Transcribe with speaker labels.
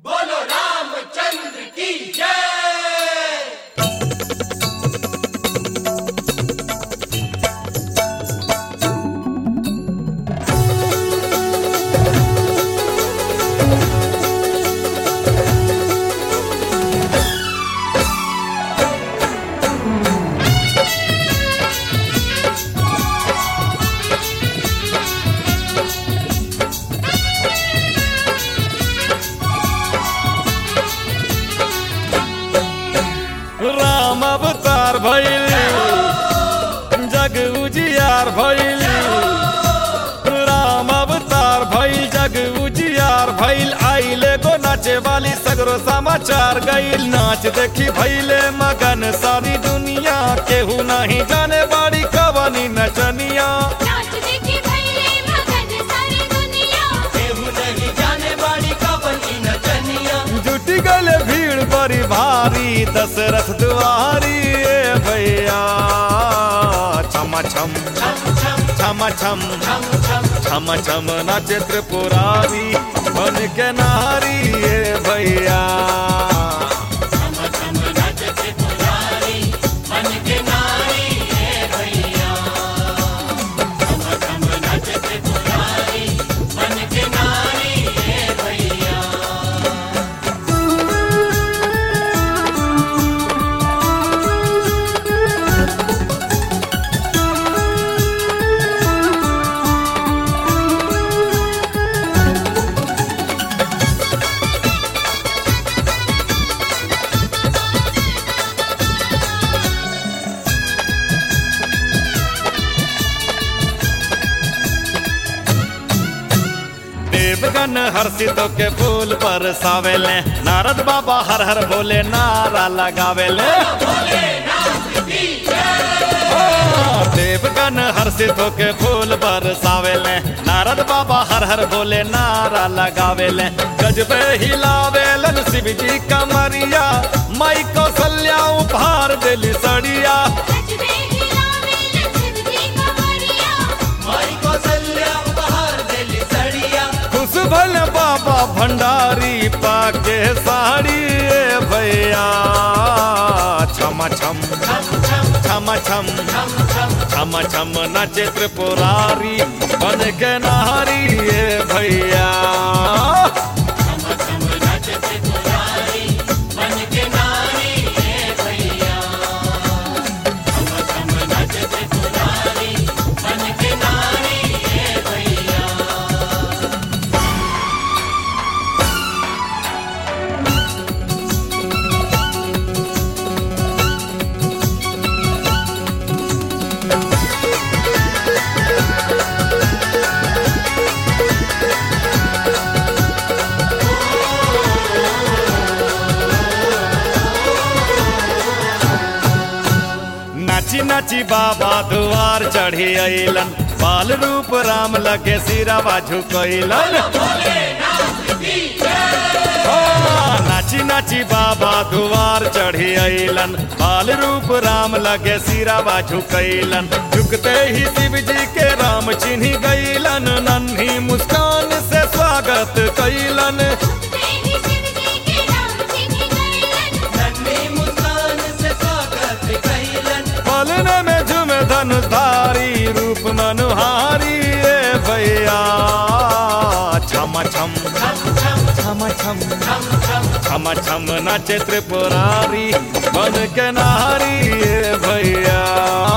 Speaker 1: बोलो रामचंद्र की जय
Speaker 2: राम अवतार भइल जग उजियार भइल राम अवतार भइल जग उजियार भइल आइले गो नाचे वाली सगरो समाचार गइल नाच देखी भइले मगन सारी दुनिया केहू नहीं जाने बाड़ी कवनी नचनिया
Speaker 3: नाच देखी भैले मगन सारी दुनिया
Speaker 1: केहू नहीं जाने बाड़ी का बनी नचनिया
Speaker 2: जुटी गले भीड़ बड़ी भारी दशरथ दुआरी ए भैया छम छम
Speaker 1: छम छम
Speaker 2: छम छम
Speaker 1: छम छम
Speaker 2: छम छम नाचे त्रिपुरारी बन के नारी ए भैया
Speaker 1: छम छम नचते पुजारी मन के नारी है भैया छम छम नचते पुजारी मन के नारी है भैया
Speaker 2: देवगन हर्षित के फूल पर सावेले नारद बाबा हर हर बोले नारा लगावेले हाँ, देवगन हर्षित के फूल पर सावेले नारद बाबा हर हर बोले नारा लगावेले गजबे हिलावेलन शिव जी कमरिया माई कौशल्या उपहार दिली सड़िया
Speaker 3: सजदे हिलावे लक्ष्मी जी कमरिया
Speaker 1: माई कौशल्या उपहार देली सड़िया
Speaker 2: खुश भल बाबा भंडारी पाके साड़ी ए भैया छम छम
Speaker 1: छम छम
Speaker 2: छम छम
Speaker 1: छम छम
Speaker 2: छम छम नाचे त्रिपुरारी बन के नारी ए भैया
Speaker 1: छम छम नचते पुजारी मन के नारी है भैया छम छम नचते पुजारी मन के नारी है भैया
Speaker 2: नाची नाची बाबा दुआर चढ़ी अइलन बाल रूप राम लगे सिरावा झुकइलन हाँ, नाची नाची बाबा दुआर चढ़ी अइलन बाल रूप राम लगे सिरावा झुकइलन झुकते ही शिव जी के राम चिन्ही गइलन नन्ही मुस्कान से स्वागत कइलन
Speaker 3: देवी शिव जी के नाम चिन्ह गइलन
Speaker 1: नन्ही मुस्कान से स्वागत कैलन
Speaker 2: पलने में झुम धनुधारी रूप मनुहारी ए भैया छम छम
Speaker 1: छम छम
Speaker 2: छम छम
Speaker 1: छम छम
Speaker 2: छम छम नाचे त्रिपुरारी बन के नारी ए भैया